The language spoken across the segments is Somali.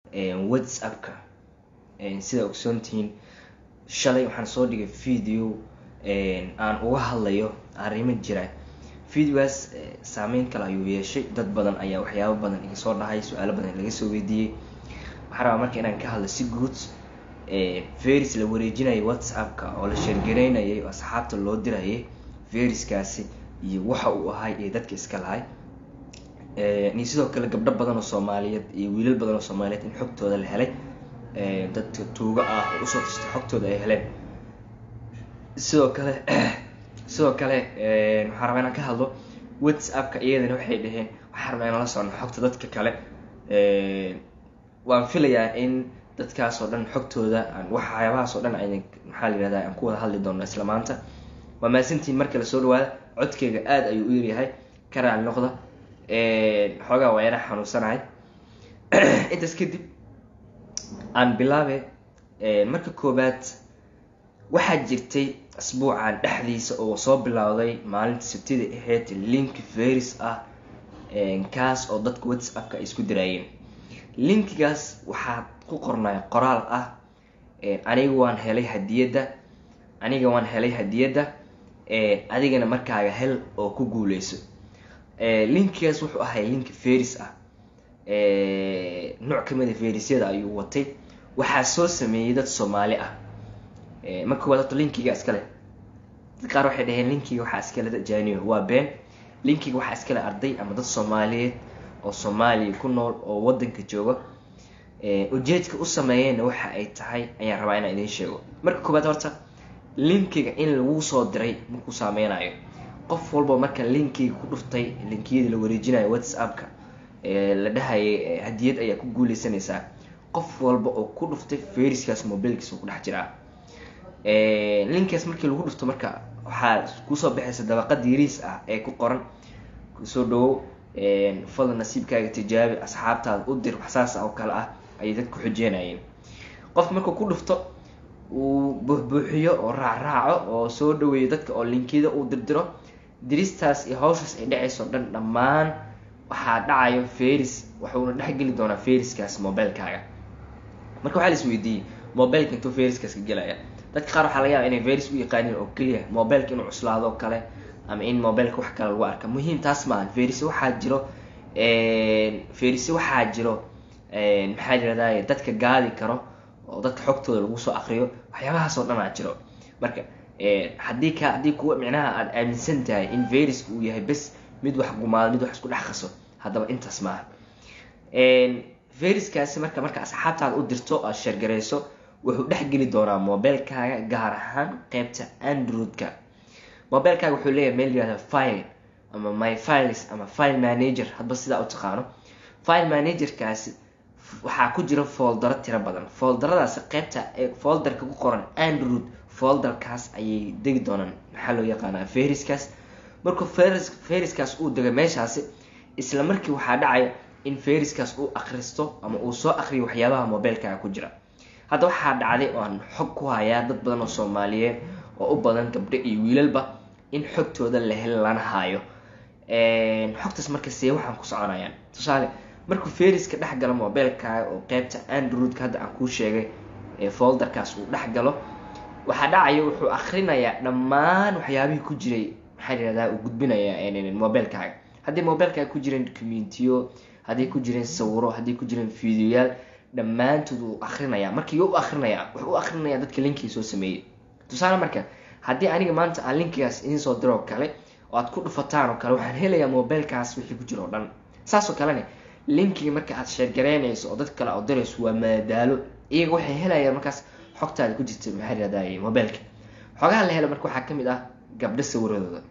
whatsappka sida ogsoontihiin shalay waxaan soo dhigay video aan uga hadlayo arrimo jira videogaas saameyn kale ayuu yeeshay dad badan ayaa waxyaabo badan iga soo dhahay su-aalo badan laga soo weydiiyey waxaan rabaa marka inaan ka hadlo si guud veris la wareejinayay whatsappka oo la sheergareynayay oo asxaabta loo dirayay veriskaasi iyo waxa uu ahay iyo dadka iska lahay iyo sidoo kale gabdho badan oo soomaaliyeed iyo wiilal badan oo soomaaliyeed in xogtooda la helay dadka tuuga ah oo usoo tastay xogtooda ay heleen sidoo kale sidoo kale waxaan rabaa inaan ka hadlo whatsappka iyadana waxay dhaheen waxaan rabaa inaan la socno xogta dadka kale waan filayaa in dadkaas oo dhan xogtooda waxyaabahaas oo dhan ayna maxaa la yihahda aan ku wada hadli doono isla maanta waa mahadsantiin marka lasoo dhawaada codkeyga aada ayuu u yaryahay ka raali noqda xoogaa waa yana xanuunsanahay intaas kadib aan bilaabe marka koobaad waxaa jirtay asbuucan dhexdiisa oo soo bilowday maalinta sabtida ahayd link veris ah kaas oo dadka whatsappka ay isku diraayeen linkigaas waxaa ku qornay qoraal ah aniga waan helay hadiyadda aniga waan helay hadiyadda adigana markaaga hel oo ku guuleyso linkigaas wuxuu ahay link veris ah nooc kamida verisyada ayuu watay waxaa soo sameeyey dad soomaali ah marka koowaad horta linkiga iskale dad qaar waxay dhaheen linkiga waxaa iskale dad jaaniyo waa been linkiga waxaa iskale arday ama dad soomaaliyeed oo soomaaliya ku nool oo wadanka jooga ujeedka u sameeyeenna waxa ay tahay ayaan rabaa inaan idiin sheego marka koowaad horta linkiga in lagu soo diray markuu saameynayo qof walba marka linkiga ku dhuftay linkiyadii la wareejinayo whatsappka la dhahayay hadiyad ayaa ku guuleysanaysaa qof walba oo ku dhuftay veriskaas mobilkiisa ku dhex jiraa linkaas markii lagu dhufto marka waxaa kusoo baxaysa dabaqad yariis ah ee ku qoran soo dhawow fadlan nasiibkaaga tijaabi asxaabtaada u dir waxsaas oo kale ah ayay dad ku xujeenayeen qof markuu ku dhufto uu buuxbuuxiyo oo raacraaco oo soo dhaweeyo dadka oo linkiyada uu dirdiro diristaas iyo hawshaas ay dhacayso dhan dhammaan waxaa dhacayo veris wuxuuna dhexgeli doonaa veriskaas mobilekaaga marka waxaa la isweydiiyey mobileka intuu veriskaas ka gelaya dadka qaar waxaa laga yaaba inay veris u yaqaaniin oo keliya mobileka inuu cuslaado o kale ama in mobileka wax kale lagu arka muhiim taas maaha veris waxaa jiro veris waxaa jiro maxaa yirahday dadka gaadi karo oo dadka xogtooda lagu soo akriyo waxyaabahaas oo dhan aa jiro marka haddii ka haddii kuwa micnaha aada aaminsan tahay in veriska uu yahay bes mid wax gumaado mid wax isku dhex qaso haddaba intaas maaha veriskaasi marka marka asxaabtaada u dirto aad sheergarayso wuxuu dhexgeli doonaa mobilekaaga gaar ahaan qeybta androidka mobilekaaga wuxuu leeyahay meel yihahda file ama my files ama file manager hadba sidaa u taqaano file managerkaasi waxaa ku jira foldaro tiro badan foldaradaasi qeybta folderka ku qoran android folderkaas ayay degi doonaan maxaa loo yaqaanaa veriskaas markuu veriskaas uu dego meeshaasi isla markii waxaa dhacaya in veriskaas uu akristo ama uu soo akriyo waxyaabaha mobilekaaga ku jira hadda waxaa dhacday oo aan xog ku hayaa dad badan oo soomaaliyeed oo u badan gabdho iyo wiilalba in xogtooda la hel lana haayo xogtaas marka see waxaan ku soconayaan tusaale markuu veriska dhex galo mobilekaaga oo qeybta androidka hadda aan kuu sheegay ee folderkaas uu dhex galo waxaa dhacayo wuxuu akrinayaa dhammaan waxyaabihii ku jiray maxaa yihahdaa uu gudbinaya mobilekaaga haddii mobilekaaga ku jireen communitiyo hadday ku jireen sawiro hadday ku jireen videoyaal dhammaantood uu akrinaya markii u akrinaya wuxuu u akrinaya dadka linkii soo sameeyey tusaale marka haddii aniga maanta aan linkigaas idiin soo diroo kale oo aad ku dhufataan oo kale waxaan helayaa mobilekaas wixii ku jira oo dhan saasoo kalene linkiga marka aad sheergaraynayso oo dad kale oo dirayso waa maadaalo iyaga waxay helayaan markaas xogtaada ku jirta maxaa yihahday mobileka xogaha la helo marka waxaa kamid ah gabdho sawiradooda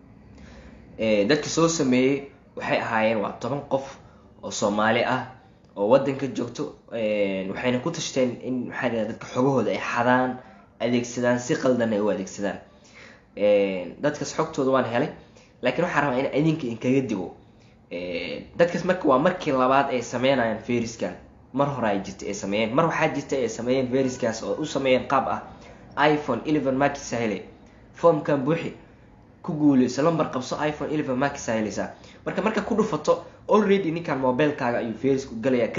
dadka soo sameeyey waxay ahaayeen waa toban qof oo soomaali ah oo wadanka joogto waxayna ku tashteen in maxaa yihahda dadka xogahooda ay xadaan adeegsadaan si qaldan ay u adeegsadaan dadkaas xogtooda waan helay laakiin waxaa rabaa in idinka inkaga digo dadkaas marka waa markii labaad ay sameynayaan veriskan mar hore ay jirta ay sameeyeen mar waxaa jirta ay sameeyeen veriskaas oo u sameeyeen qaab ah iphone eleven markisa hele formkan buuxi ku guuleyso lambar qabso iphone eleven markisa heleysaa marka marka ku dhufato already ninkan mobilekaaga ayuu verisku galaya kadibna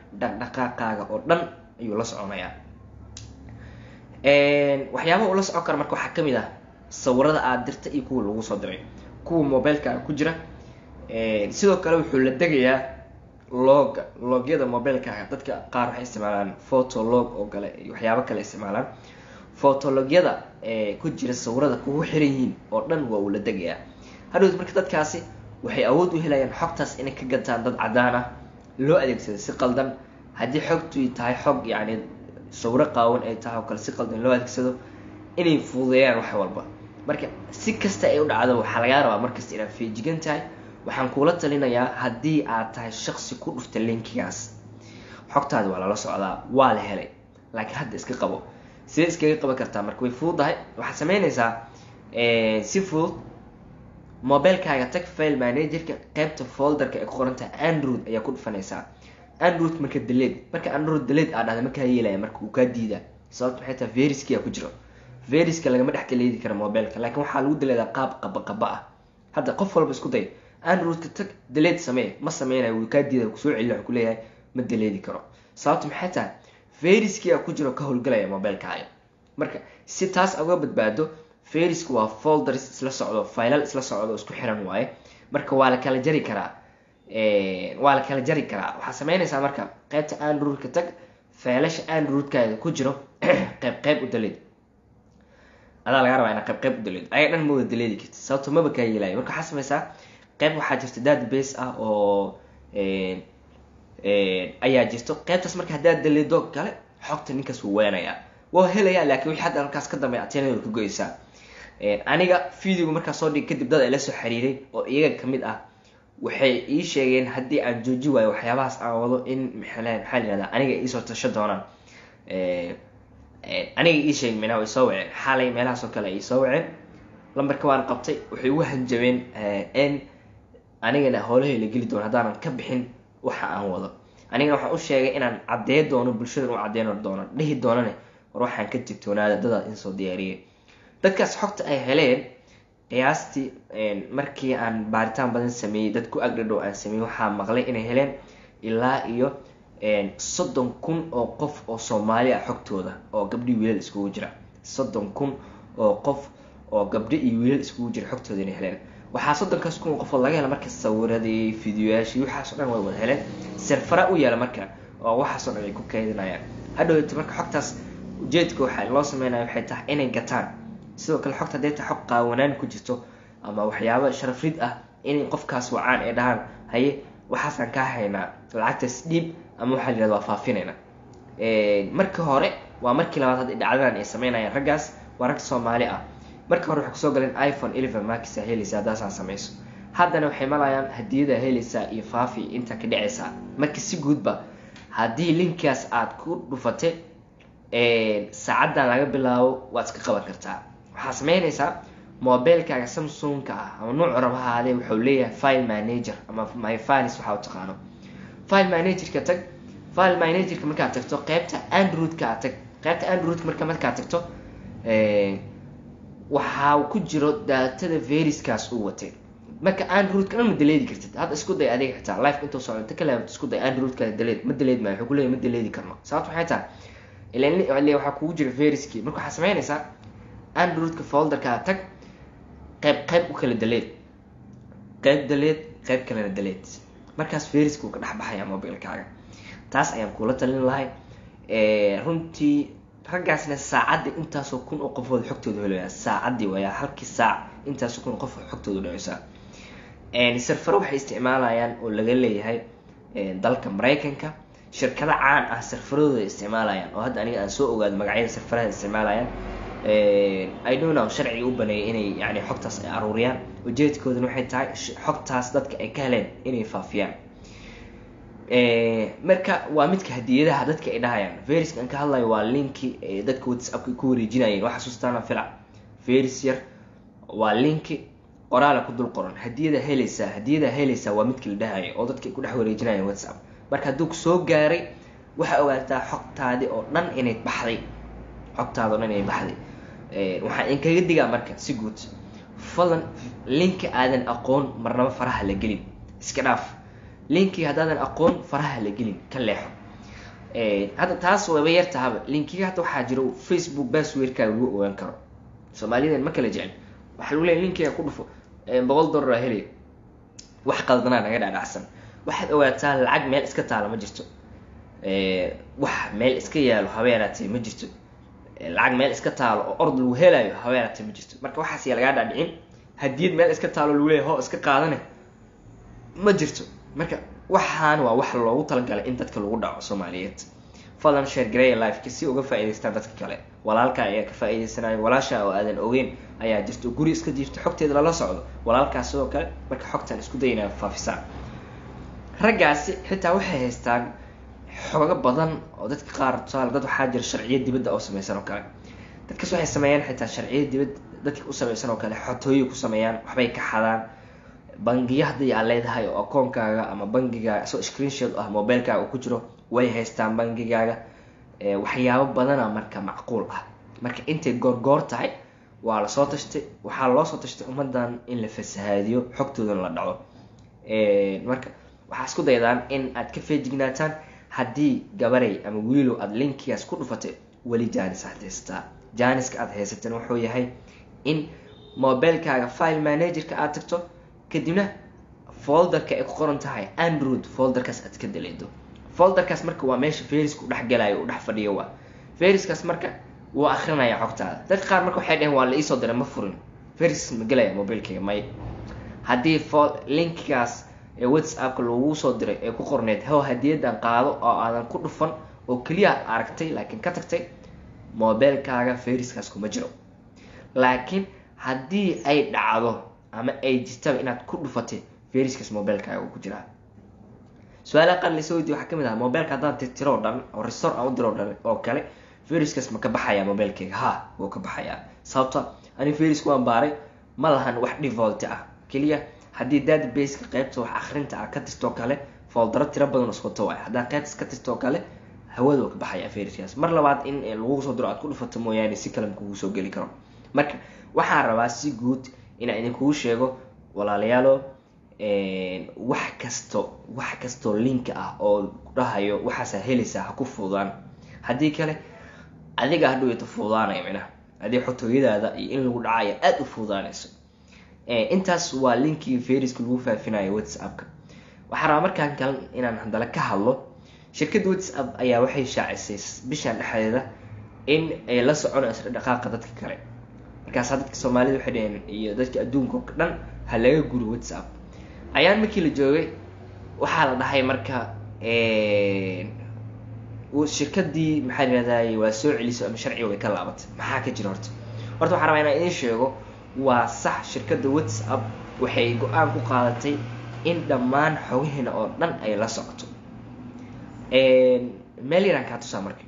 dhaqdhaqaaqaaga oo dhan ayuu la soconayaa waxyaabaha uu la socon karo marka waxaa kamid ah sawirada aada dirta iyo kuwa lagu soo diray kuwa mobilekaaga ku jira sidoo kale wuxuu la degayaa looga loogyada mobilekaaga dadka qaar waxay isticmaalaan photolog oo kale iyo waxyaabo kale isticmaalaan photologyada ku jira sawirada kugu xiran yihiin oo dhan waa uu la degayaa hadhowt marka dadkaasi waxay awood u helayaan xogtaas inay ka gataan dad cadaan ah loo adeegsado si qaldan haddii xogtu tahay xog yacni sawiro qaawan ay tahay oo kale si qaldan loo adeegsado inay fududeeyaan wax walba marka si kasta ay u dhacdo waxaa lagaa rabaa markasta inaad feejigan tahay waxaan kuula talinayaa haddii aad tahay shaqsi ku dhufta linkigaas xogtaadi waa lala socdaa waa la helay laakiin hadda iska qabo sidee iskaga qaban kartaa marka way fududahay waxaad sameynaysaa si fudud mobilekaaga tag file managerka qeybta folderka ay ku qoran tahay android ayaa ku dhufanaysaa android marka daleed marka android daleed aa dhahda markaa yeelaya marka uu kaa diidaa sababta maxay tahay veriskiyaa ku jiro veriska lagama dhex daleedi karo mobileka laakiin waxaa lagu daleedaa qaab qaba qaba ah hadda qof walba isku day androidka tag daleed samee ma sameynayo wuu kaa diida kusoo celina wuxuu kuleeyahay ma daleedi karo sababta maxay tahay veriskiyaa ku jiro ka howlgalaya mobilekaaga marka si taas uga badbaado veriska waa folders isla socdo filal isla socdo isku xiran waaye marka waa la kala jari karaa waa la kala jari karaa waxaa sameynaysaa marka qeybta androidka tag failasha androidkaaga ku jiro qeyb qeyb u daleed adaa laga rabaa inaa qeyb qeyb u daleed ayaga dhan ma wada daleedi karti sababto maba kaa yeelayo marka waxaa sameysaa qeyb waxaa jirta database ah oo ayaa jirto qeybtaas marka haddaad daleedo kale xogta ninkaas wuu weenayaa waa helayaa laakiin wixii hadda halkaas ka dambeya ateenada ka goyeysaa aniga videoga markaa soo dhig kadib dad ay la soo xiriiray oo iyaga kamid ah waxay ii sheegeen haddii aan jooji waayo waxyaabahaas aan wado in maxaa la yihahdaa aniga iisoo tasho doonaan aniga ii sheeg minaa way soo waceen xaalay meelahaas oo kale ay soo waceen lambarka waan qabtay waxay ugu hanjabeen in anigana howlahay la geli doono haddaanan ka bixin waxa aan wado anigana waxaan u sheegay inaan caddeey doono bulshadan u caddeyn doono dhihi doonane war waxaan ka digtoonaada dadaad insoo diyaariyay dadkaas xogta ay heleen qiyaastii markii aan baaritaan badan sameeyey dad ku agdhadhow aan sameeyey waxaa maqlay inay heleen ilaa iyo soddon kun oo qof oo soomaali ah xogtooda oo gabdhi wiilal iskugu jira soddon kun oo qof oo gabdho iyo wiilal iskugu jira xogtooda inay heleen waxaa soddonkaas kun oo qofood laga hela marka sawiradii fideoyaashii waxaasoo dhan way wada heleen serfara u yaala marka oo waxaasoo dhan ay ku kaydinayaan hadhowta marka xogtaas ujeedka waxaa loo sameynaya waxay tahay inay gataan sidoo kale xogta hadday tahay xog qaawanaan ku jirto ama waxyaabo sharafrid ah inay qofkaas wacaan ee dhahaan haye waxaasaan kaa haynaa lacagtaas dhiib ama waxaa la yihahda waa faafinayna markii hore waa markii labaad hadda dhacdadan ay sameynayaan raggaas waa rag soomaali ah markii hore waxay kusoo galeen iphone eleven markisa helaysa haddaasaan sameyso haddana waxay malayaan hadiyada helaysaa iyo faafi inta ka dhacaysaa marka si guudba haddii linkaas aada ku dhufatay saacaddan laga bilaabo waad iska qaban kartaa waxaa sameynaysaa mobilekaaga samsungka ah ama nuuc rab ahaadee wuxuu leeyahay file manager ama my files waxaa u taqaano file managerka tag file managerka markaad tagto qeybta androidka aad tag qeybta androidka marka markaad tagto waxaa ku jiro daatada veriskaas uu watay marka androidka dhan ma daleedi kartid hadda isku day adiga xitaa life intuu socdo inta kale isku day androidka daleed ma daleed maayo wuxuu kuleeyahy ma daleedi karno sababta waxay tahay ilan waxaa kugu jira veriskii marka waxaa sameynaysaa androidka folderkaa tag qeyb qeyb u kala daleed qeyb daleed qeyb kalena daleed markaas veriska uu ka dhex baxaya mobilekaaga taas ayaan kula talin lahay runtii raggaasna saacaddi intaasoo kun oo qofood xogtooda helaya saacadii waaya halkii saac intaasoo kun oo qof xogtooda dhaceysaa serfaro waxay isticmaalayaan oo laga leeyahay dalka maraykanka shirkado caan ah serfaradooda isticmaalayaan oo hadda aniga aan soo ogaado magacyada serfaraha isticmaalayaan idona sharciga u baneeyay inay yani xogtaas ay aruuriyaan ujeedkoodana waxay tahay xogtaas dadka ay ka heleen inay faafiyaan marka waa midka hadiyadaha dadka ay dhahayaan veriska aan ka hadlayo waa linki dadka whatsappka ku wareejinayeen waa xasuustaana filac veris yar waa linki qoraala ku dul qoran hadiyada helaysaa hadiyada helaysaa waa midka la dhahayo oo dadka ay ku dhex wareejinayeen whatsapp marka hadduu kusoo gaaray waxaa ogaataa xogtaadii oo dhan inay baxday xogtaada o dhan inay baxday waxaan inkaga digaa marka si guud fadlan linki aadan aqoon marnaba faraha la gelin iska dhaaf linki haddaadan aqoon faraha la gelin ka leexo hadda taas waba yar tahaba linkiga hadda waxaa jiro facebook passwordkaaga lagu ogaan karo soomaalidan ma kala jecel waxaa lagu leeya linkiga ku dhufo boqol dollar aa helaya wax qaldanaa naga dhadhacsan waxaad ogaataa lacag meel iska taala ma jirto wax meel iska yaalo habeenaatee ma jirto lacag meel iska taalo oo ord lagu helayo habeenaatee ma jirto marka waxaas yaa lagaa dhaadhicin hadiyad meel iska taalo lagu leeya ho iska qaadane ma jirto marka waxaan waa wax loogu talagalay in dadka lagu dhaco soomaaliyeed fadlan share gareeya liveka si uga faa'idaystaan dadka kale walaalka ayaa ka faa'iidaysanayo walaasha oo aadan ogeyn ayaa jirto guri iska jiifta xogteeda lala socdo walaalkaas sidoo kale marka xogtaan isku daynaa faafisaan raggaasi xitaa waxay haystaan xoogo badan oo dadka qaar tusaale dad waxaa jira sharciyo dibadda oo sameysan oo kale dadkaas waxay sameeyaan xitaa sharciyo dibad dadka u sameysan oo kale xotooyo ku sameeyaan waxbay ka xadaan bangiya haddii aad leedahay oo akoonkaaga ama bangigaaga isoo screenshot ah mobilekaaga uu ku jiro way haystaan bangigaaga waxyaabo badana marka macquul ah marka intay goorgoor tahay waa lasoo tashtay waxaa loo soo tashtay ummadan in la fasahaadiyo xogtoodana la dhaco marka waxaa isku daydaan in aad ka feejignaataan haddii gabaray ama wiilow aada linkigaas ku dhufatay weli jaanis aad haysataa jaaniska aad haysateen wuxuu yahay in mobilekaaga file managerka aad tagto kadibna folderka ay ku qoran tahay android folderkaas aad ka daleedo folderkaas marka waa meesha feriska u dhexgalayo u dhex fadhiyo waa feriskaas marka wuu akrinaya xogtaada dadka qaar marka waxay dhaheen waa la iisoo diray ma furin feris ma gelaya mobilkayga may haddii linkigaas ee whatsappka lagu soo diray ee ku qorneyd how hadiyadan qaado oo aadan ku dhufan oo keliya aragtay laakiin ka tagtay mobilkaaga feriskaas kuma jiro laakiin haddii ay dhacdo ama ay jirtaba inaad ku dhufatay feriskaas mobilkaaga uu ku jiraa su-aalaha qaar lasoo weydiye waxaa kamid ah mobilka haddaan tirtiro o dhan oo restor aan u diro dhan oo kale feriskaas ma ka baxaya mobilkayga ha wuu ka baxayaa sababta ani ferisku waan baaray ma lahan wax default ah keliya haddii databaseka qeybta wax akrinta ah ka tirtoo kale foldaro tiro badan iswato waay haddaa qeybtas ka tirtoo kale hawada wuu ka baxaya feriskaas mar labaad in lagu soo diro aad ku dhufato mooyaane si kale kugu soo geli karo marka waxaan rabaa si guud inaan idinkugu sheego walaalayaalo wax kasto wax kastoo linka ah oo dhahayo waxaasaa helaysaa ha ku fududaan haddii kale adiga hadhowta fududaanaya minaha adii xotooyadaada iyo in lagu dhacaya aada u fududaanayso intaas waa linkii feriska lagu faafinayo whatsappka waxaa rabaa markaan kale inaan hadala ka hadlo shirkadda whatsapp ayaa waxay shaacisay bishaan dhexdeeda in ay la soconayso dhaqaaqa dadka kale markaasa dadka soomaalida waxay dhaheen iyo dadka adduunka o dhan ha laga guro whatsapp ayaan markii la joogay waxaa la dhahay marka shirkadii maxaa layihahday waa soo celiso ama sharciga way ka laabatay maxaa ka jira horta horta waxaa rabaa inaan idiin sheego waa sax shirkadda whatsapp waxay go-aan ku qaadatay in dhammaan xogaheena oo dhan ay la socoto meel yaraan kaa tusaa marka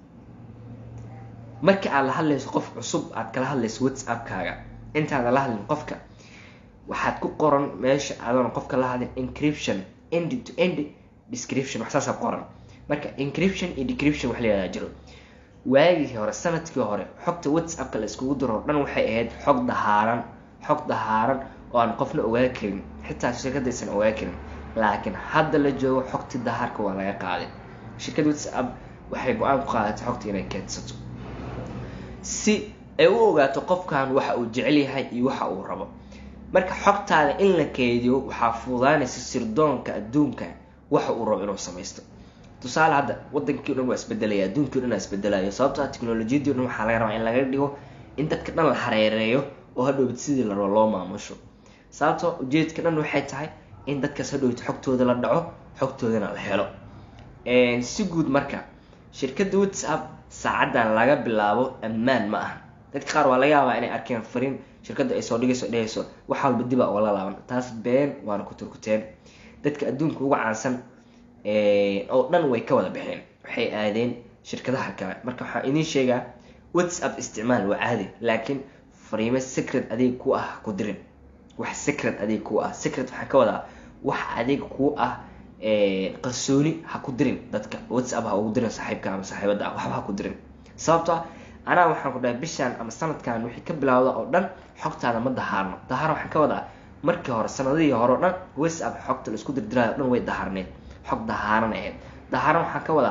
marka aad la hadlayso qof cusub aad kala hadlayso whatsappkaaga intaadan la hadlin qofka waxaad ku qoran meesha adoona qofka la hadlin encryption end to end description wax saasa qoran marka encryption iyo decryption wax la yihahdaa jiro waagii hore sanadkii hore xogta whatsappka la iskugu diro o dhan waxay ahayd xog dahaaran xog dahaaran oo aan qofna ogaa karin xitaa shirkadaysan ogaa karin laakiin hadda la joogo xogti dahaarka waa laga qaaday shirkadda whatsapp waxay go-aan ku qaadatay xogta inay keedsato si ay u ogaato qofkan waxa uu jecel yahay iyo waxa uu rabo marka xogtaada in la keydiyo waxaa fududaanaysa sirdoonka adduunka waxa uu rabo inuu samaysto tusaale hadda wadankii o dhan waa isbedelaya adduunkii o dhan waa isbedelayo sababto teknolojiyadii o dhan waxaa laga rabaa in laga dhigo in dadka dhan la hareereeyo oo hadhowbad sidii la rabo loo maamusho sababto ujeedka dhan waxay tahay in dadkaas hadhowbad xogtooda la dhaco xogtoodana la helo si guud marka shirkadda whatsapp saacadan laga bilaabo ammaan ma aha dadka qaar waa laga yaabaa inay arkeen fariin shirkadda ay soo dhigayso dhehayso wax walba diba oola laaban taas been waana ku turkuteen dadka adduunka uga caansan oo dhan way ka wada baxeen waxay aadeen shirkadaha kale marka waxaan idiin sheegaa whatsapp isticmaal waa caadi laakiin fariimo secret adig ku ah ku dirin wax secret adig ku ah secret waxaa ka wadaa wax adig ku ah qarsooni ha ku dirin dadka whatsapp ha ugu dirin saaxiibka ama saaxiibada ah waxba ha ku dirin sababto ah anaa waxaan ku dhahay bishaan ama sanadkan wixii ka bilowda oo dhan xogtaada ma dahaarno dahaar waxaan ka wadaa markii hore sanadihii hore o dhan whatsapp xogta la isku dirdiraayo o dhan way dahaarneed xog dahaaran ahayd dahaaran waxaan ka wadaa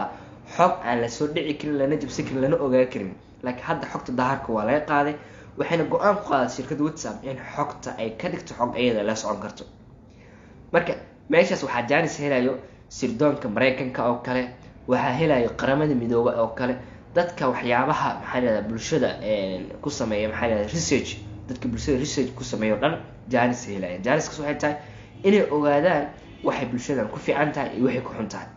xog aan lasoo dhici karin lana jabsan karin lana ogaa karin laakiin hadda xogta daharka waa laga qaaday waxayna go-aan ku qaaday shirkadda whatsapp in xogta ay ka dhigto xog iyada la socon karto marka meeshaas waxaa jaanis helayo sirdoonka maraykanka oo kale waxaa helayo qaramada midooba oo kale dadka waxyaabaha maxaa lahahda bulshada ku sameeya maxaa lahahda research dadka bulshada research ku sameeya o dhan jaanis helaya jaaniskaas waxay tahay inay ogaadaan waxay bulshadan ku fiican tahay iyo waxay ku xun tahay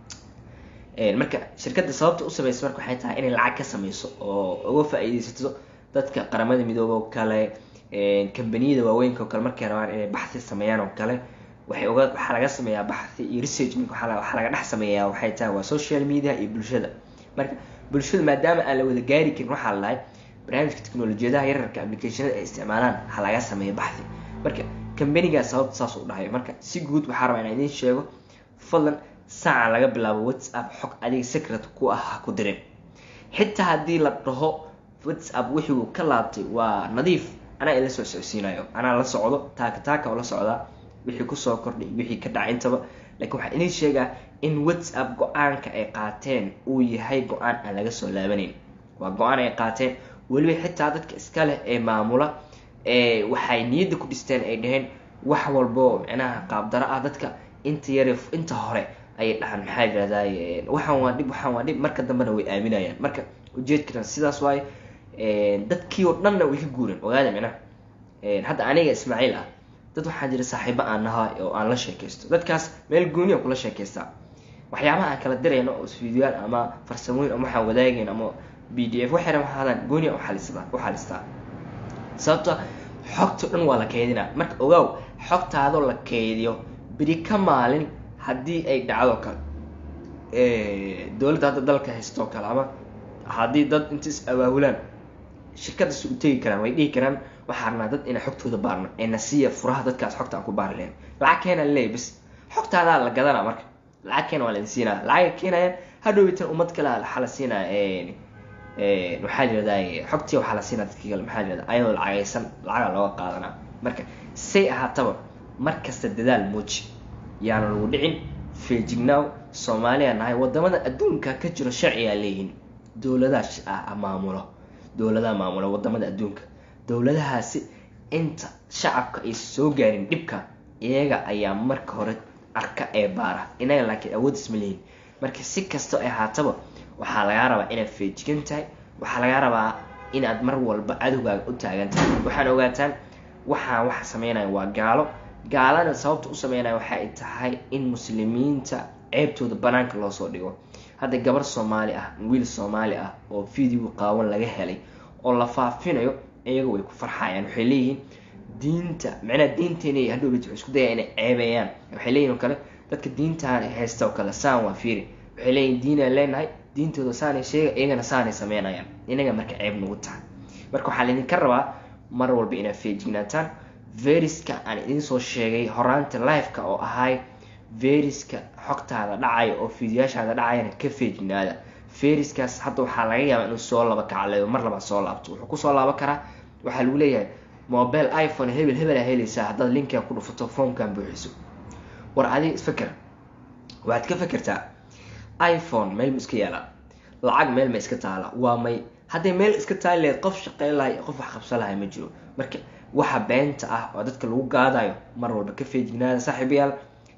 marka shirkadda sababta u sameysa marka waxay tahay inay lacag ka sameyso oo uga faa-iideysato dadka qaramada midoobe oo kale kambaniyada waaweynka oo kale markay rabaan inay baxthi sameeyaan oo kale waxay oga waxaa laga sameeyaa baxthi iyo research waxaa laga dhex sameeyaa waxay tahay waa social media iyo bulshada marka bulshada maadaama aan la wada gaari karin waxaa la dhahay barnaamijka teknolojiyadaha yararka applicationada ay isticmaalaan ha laga sameeyo baxthi marka kambanigaas sababta saas u dhahay marka si guud waxaa rabaa inaan idiin sheego fadlan saaca laga bilaabo whatsapp xog adiga secret ku ah ha ku dirin xitaa haddii la dhaho whatsapp wixii uu ka laabtay waa nadiif anaa ila soo socodsiinayo anaa la socdo taaka taaka oo la socdaa wixii kusoo kordhay wixii ka dhacay intaba laakiin waxaa idiin sheegaa in whatsapp go-aanka ay qaateen uu yahay go-aan aan laga soo laabanayn waa go-aan ay qaateen weliba xitaa dadka iska leh ee maamula waxay niyadda ku dhisteen ay dhaheen wax walbo micnaha qaabdaro ah dadka inta yare inta hore ayay dhahaan maxaa yirahdaay waxaan waa dhib waxaan waa dhib marka dambena way aaminayaan marka ujeedkana sidaas waaye dadkii oo dhanna way ka guureen ogaada micnaha hadda aniga ismaaciil ah dad waxaa jira saaxiibo aan nahay oo aan la sheekaysto dadkaas meel gooni aan kula sheekaystaa waxyaabaha aan kala dirayno oo isfiidiyaal ama farsamooyin ama waxaan wadaagayn ama b d f waxay rabaan hadaan gooni aan uxalistaa u xalistaa sababto xogto dhan waa la keydinaa marka ogaaw xogtaadoo la keydiyo beri ka maalin haddii ay dhacdo kale dowladda hadda dalka haysto kale ama haddii dad inta is awaahulaan shirkadaas u tegi karaan way dhihi karaan waxaa rabnaa dad inaan xogtooda baarno ee nasiya furaha dadkaas xogta aan ku baari lahayn lacag keena leey bas xogtaadaa la gadanaa marka lacag keena waa laidin siinaya lacagay keenayaan hadhoweytan ummad kale waxaa la siinaya waxaa yirahdaa xogtii waxaa la siinaa dadkii kale maxaa yirahdaa ayadoo lacagaysan lacaga looga qaadanaa marka say ahaataba mar kasta dadaal muuji yaana lagu dhicin feejignaaw soomaaliya nahay wadamada adduunka ka jiro sharcigaa leeyihiin dowladaha maamulo dowladaha maamulo wadamada adduunka dowladahaasi inta shacabka ay soo gaarin dhibka iyaga ayaa marka hore arka ee baara inaga laakiin awood isma leeyihin marka si kastoo ay ahaataba waxaa lagaa rabaa inaad feejigan tahay waxaa lagaa rabaa inaad mar walba cadowgaaga u taagan tahay waxaan ogaataan waxaan waxa sameynaya waa gaalo gaalana sababta u sameynaya waxay tahay in muslimiinta ceebtooda banaanka loosoo dhigo hadda gabar soomaali ah wiil soomaali ah oo video qaawan laga helay oo la faafinayo iyaga way ku farxayaan waxay leeyihiin diinta macnaha diinteena hadhow waxay isku dayaan inay ceebeeyaan waxay leeyihin oo kale dadka diintaan haysta oo kale saan waa fiiri waxay leeyihin diinaan leenahay diintooda saanay sheega iyagana saanay sameynayaan inaga marka ceeb nagu tahay marka waxaa laydinka rabaa mar walba inaad feejignaataan veriska aan idiin soo sheegay horaanta liveka oo ahay veriska xogtaada dhacaya oo fiidiyaashaada dhacayana ka feejignaada veriskaas hadda waxaa laga yaabaa inuu soo laba kacleeyo mar labaad soo laabto wuxuu kusoo laaban karaa waxaa lagu leeyahay mobile iphone hebel hebelaa helaysaa haddaad linkaa ku dhufato foomkan buuxiso war adiga isfaker waxaad ka fekertaa iphone meel ma iska yaalaa lacag meel ma iska taala waa may hadday meel iska taali lahayd qof shaqeyn lahay qof wax qabsan lahay ma jiro marka waxa beenta ah oo dadka lagu gaadayo mar walba ka feejignaada saaxiibayaal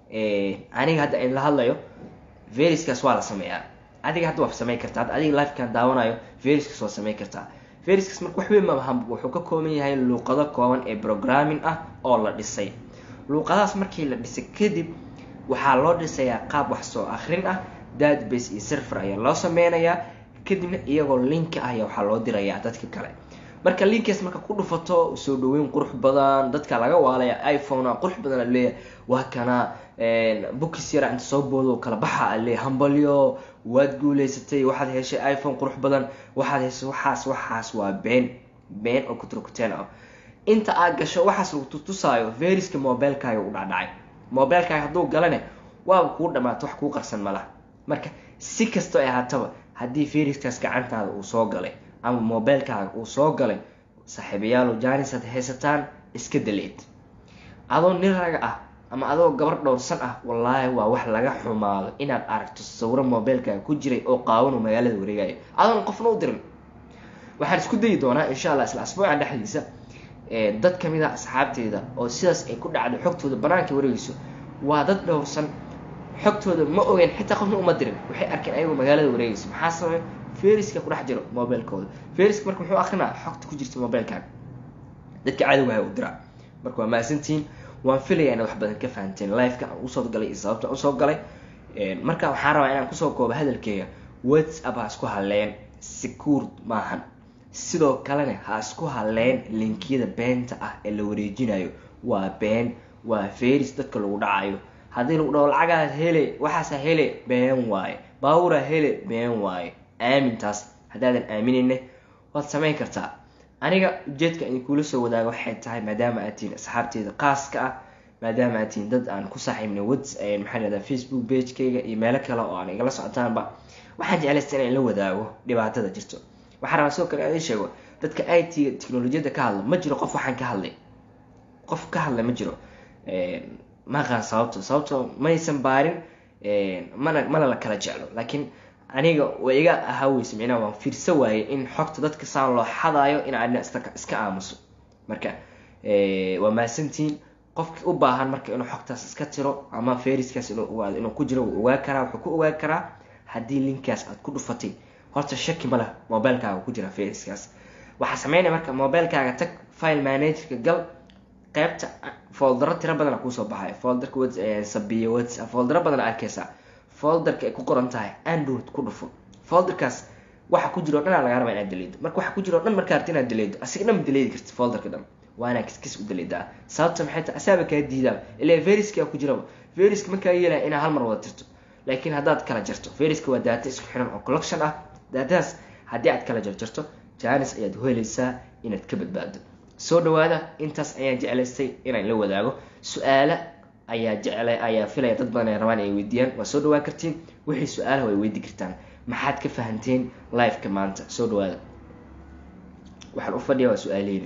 aniga hadda in la hadlayo veriskaas waa la sameeyaa adiga hadda waa sameyn kartaa hadda adiga lifekan daawanayo veriskaas waa sameyn kartaa veriskaas marka wax weyn maaha wuxuu ka kooban yahay luuqado kooban ee programming ah oo la dhisay luuqadahaas markii la dhisay kadib waxaa loo dhisayaa qaab wax soo akrin ah database iyo server ayaa loo sameynayaa kadibna iyagoo linki ah ayaa waxaa loo dirayaa dadka kale marka linkaas marka ku dhufato soo dhaweyn qurux badan dadka laga waalaya iphone qurux badan aleeyahay waa kana bukis yara inta soo boodo kala baxa ale hambalyo waad guuleysatay waxaad heshay iphone qurux badan waxaad heshay waxaas waxaas waa been been oo kuturkuteen ah inta aad gasho waxaas lagu tutusaayo veriska mobilekaaga u dhacdhacay mobilekaaga hadduu galane waaba kuu dhamaato wax kuu qarsan malaha marka si kastoo ay ahaataba haddii veriskaas gacantaada uu soo galay ama mobilekaaga uu soo galay saaxiibayaalo janis ad haysataan iska daleed adoo nin raga ah ama adoo gabar dhowrsan ah wallaahi waa wax laga xumaado inaad aragto sawiro mobilkaaga ku jiray oo qaawanu magaalada wareegayo adoon qofna u dirin waxaan isku dayi doonaa insha allah isla asbuucan dhexdiisa dad kamid a asxaabteyda oo sidaas ay ku dhacdo xogtooda banaanka wareegeyso waa dad dhowrsan xogtooda ma ogeyn xitaa qofna uma dirin waxay arkeen ayagoo magaalada wareegeyso maxaa sababay feriska kudhex jiro mobilkooda feriska marka muxuu akrinaa xogta ku jirta mobilkaaga dadka cadowgaha u diraa marka waa mahadsantihiin waan filaya inaad wax badan ka fahanteen liveka aan usoo galay iyo sababta aan usoo galay marka waxaan rabaa inaan kusoo koobo hadalkeyga whatsapp ha isku halleen secured maahan sidoo kalena ha isku halleen linkiyada beenta ah ee la wareejinayo waa been waa feris dadka lagu dhacayo haddii lagu dhaho lacagaad hele waxaasa hele been waaye baawura hele been waaye aamintaas haddaadan aaminayne waad samayn kartaa aniga ujeedka idinkula soo wadaaga waxay tahay maadaama aad tihiin asxaabteeda qaaska ah maadaama aad tihiin dad aan ku saaxiibnay whats maxaa lahahdaa facebook pagekayga iyo meelo kale oo aan igala socotaanba waxaan jeclaysta inaan la wadaago dhibaatada jirto waxaa rabaa sidoo kale aan ii sheego dadka i t technolojiyadda ka hadla ma jiro qof waxaan ka hadlay qof ka hadla ma jiro ma aqaan sababto sababto maysan baarin mana mana la kala jeclo laakiin aniga way iga ahaaweysa micnaha waan fiirsa waayey in xogta dadka saan loo xadaayo in aadna iska aamuso marka waa mahadsantihiin qofkii u baahan marka inuu xogtaas iska tiro ama feriskaas inuu ku jiro wuu ogaa karaa wuxuu ku ogaa karaa haddii linkaas aad ku dhufatay horta shaki ma leh mobilkaaga ku jira feriskaas waxaa sameynaya marka mobilkaaga tag file managerka gal qeybta foldaro tiro badana kuusoo baxay folderka sabiya whatsapp foldaro badana arkeysaa folderka ay ku qoran tahay android ku dhufo folderkaas waxa ku jiro o dhan aa laga rabaa inaad daleedo marka waxa ku jiro o dhan markaa arti inaad daleedo asiga dhan ma daleedi karti folderka dhan waa inaa kiskis u daleedaa sababta maxay tahay asaaba kaa diidaa ilaa veriska ku jiraba veriska markaa yeelaya inaa hal mar wada tirto laakiin haddaad kala jarto veriska waa daata isku xiran oo collection ah daatadaas haddii aad kala jarjarto janis ayaad helaysaa inaad ka badbaado soo dhawaada intaas ayaan jeclaystay inaan la wadaago su-aala ayaa jecla ayaa filaya dad badan ay rabaan ay weydiiyaan waa soo dhawaan kartiin wixii su-aalaha way weydi kartaan maxaad ka fahanteen liveka maanta soo dhawaada waxaan u fadhiya waa su-aaleyna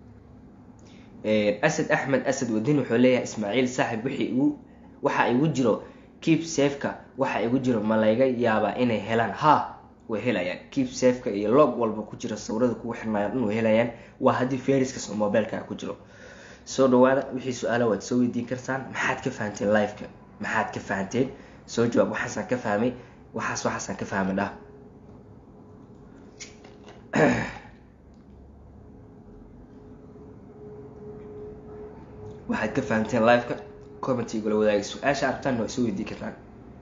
asad axmed asad wadin wuxuu leeyahay ismaaciil saaxib wixii igu waxa igu jiro keep safeka waxa igu jiro ma layga yaabaa inay helaan ha way helayaan keep safeka iyo log walba ku jira sawirada kugu xirnaayo dhan way helayaan waa haddii feriskaas oo mobilkaa ku jiro soo dhawaada wixii su-aala waad soo weydiin kartaan maxaad ka fahanteen liveka maxaad ka fahanteen soo jawaab waxaasaan ka fahmay waxaas waxaasaan ka fahmay dhah waxaad ka fahamteen liveka commenty igula wadaagay su-aasha arabtaan waa soo weydii kartaan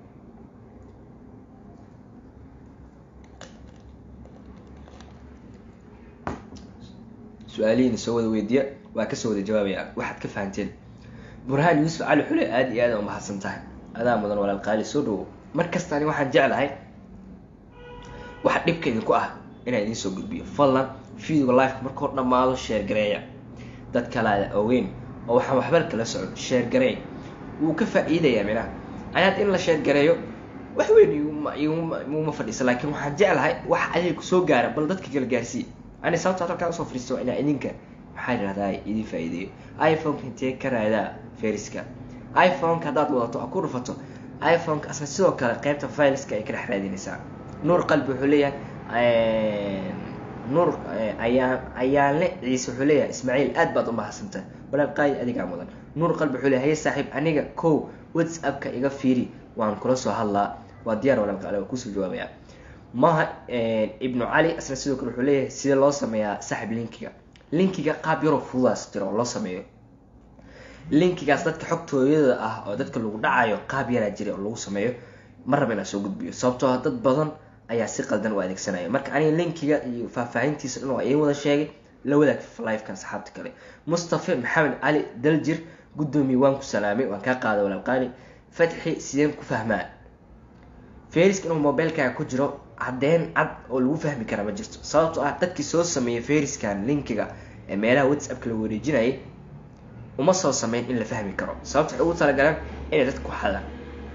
su-aalihiina soo wada weydiiya waa kasoo wada jawaabaya waxaad ka fahanteen burhaan yuusuf cali xule aada iyo aada umahadsan tahay adaa mudan walaal qaali soo dhawo mar kasta ani waxaan jeclahay waxa dhibka idinku ah inaan idiin soo gudbiyo fadlan videoga liveka markuu dhammaado sheer gareeya dad kalaada ogeyn oo waxaan waxba kala socon sheer gareey wuu ka faa-iidayaa minaha anaad in la sheer gareeyo wax weyn iguma fadhiisa laakiin waxaan jeclahay wax adiga kusoo gaara bal dadka kala gaarsiiya ani sababta halkaan usoo fadhiisto inaa idinka maxaa yidhahdaa idin faa-iideeyo iphoneka intee ka raadaa feriska iphoneka haddaad wadato oo ku dhufato iphoneka asna sidoo kale qeybta fileska ay ka dhex raadinaysaa nuur qalbi wuxuu leeyahay nuur ayaan ayaanle ciise wuxuu leeyahay ismaaciil aad baad u mahadsantahay walaal qaali adigaa mudan nuur qalbi wuxuu leeyahay haye saaxiib aniga kow whatsappka iga fiiri waan kula soo hadlaa waa diyaar walaal qaali waa kusoo jawaabaya maha ibnu cali asna sidoo kale wuxuu leeyahay sidee loo sameeyaa saaxib linkiga linkiga qaab yaroo fududaas jira oo loo sameeyo linkigaas dadka xogtooyada ah oo dadka lagu dhacayo qaab yaraa jira oo lagu sameeyo ma raba inaan soo gudbiyo sababtoo ah dad badan ayaa si qaldan u adeegsanaya marka aniga linkiga iyo faahfaahintiisa dhan waa idiin wada sheegay la wadaag livekan saxaabta kale mustafa maxamed cali daljir guddoomiye waan ku salaamay waan kaa qaaday walaal qaali fatxi sideen ku fahmaa feriska inuu mobilkaaga ku jiro caddeyn cad oo lagu fahmi karaa ma jirto sababtoo ah dadkii soo sameeyay feriskan linkiga ee meelaha whatsappka la wareejinayay uma soo sameyn in la fahmi karo sababta waxay ugu talagaleen inay dadka ku xadaan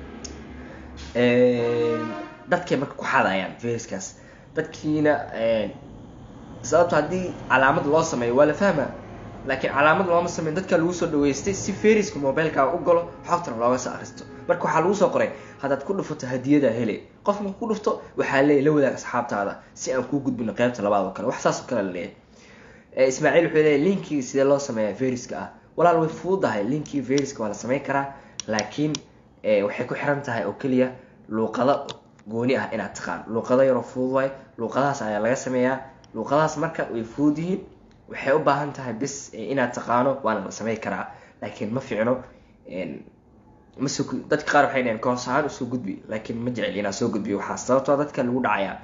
dadkay marka ku xadayaan feriskaas dadkiina sababto haddii calaamad loo sameeyo waa la fahmaa laakiin calaamad looma sameyn dadka lagu soo dhaweystay si feriska mobilekaaga u galo xogtana looga soo akristo marka waxaa lagu soo qoray haddaad ku dhufato hadiyada hele qof marku ku dhufto waxaa leeyahy la wadaag asxaabtaada si aan kuu gudbino qeybta labaad oo kale wax saas oo kale la leeyahay ismaaciil wuxuu leeyahy linkii sidee loo sameeyaa feriska ah walaal way fududahay linkii feriska waa la sameyn karaa laakiin waxay ku xiran tahay oo keliya luuqado gooni ah inaad taqaan luuqado yaroo fududahay luuqadahaas ayaa laga sameeyaa luuqadahaas marka way fudud yihiin waxay u baahan tahay bis inaad taqaano waana la sameyn karaa laakiin ma fiicno mas dadka qaar waxay dhaheen koos ahaan usoo gudbi laakiin ma jecel inaan soo gudbiyo waxaa sababtoo dadka lagu dhacayaa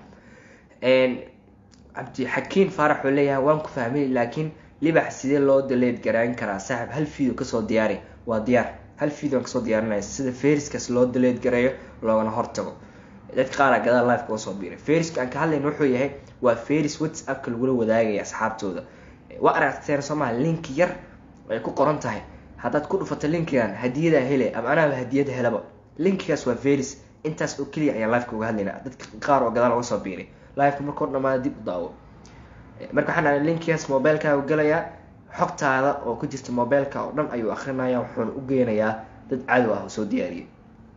cabdixakiin faarax wuxuu leeyahay waan ku fahmay laakiin libax sidee loo daleed garaan karaa saaxib hal video kasoo diyaari waa diyaar hal video aan kasoo diyaarinaya sida feriskaas loo daleed gareeyo loogana hortago dadka qaara gadaal life uga soo biiray feriska aan ka hadlayna wuxuu yahay waa feris whatsappka lagula wadaagaya asxaabtooda waa aragteen soomaha link yar ay ku qoran tahay haddaad ku dhufato linkigan hadiyadaa hele ama anaaba hadiyada helaba linkigaas waa feris intaas oo keliya ayaan lifeka uga hadlayna dadka qaar oo gadaal uga soo biiray lifeka markao dhamaada dib u daawo marka waxaan ahay linkigaas mobilekaaga galayaa xogtaada oo ku jirta mobileka oo dhan ayuu akrinaya wuxuuna u geynayaa dad cadow ah oo soo diyaariyay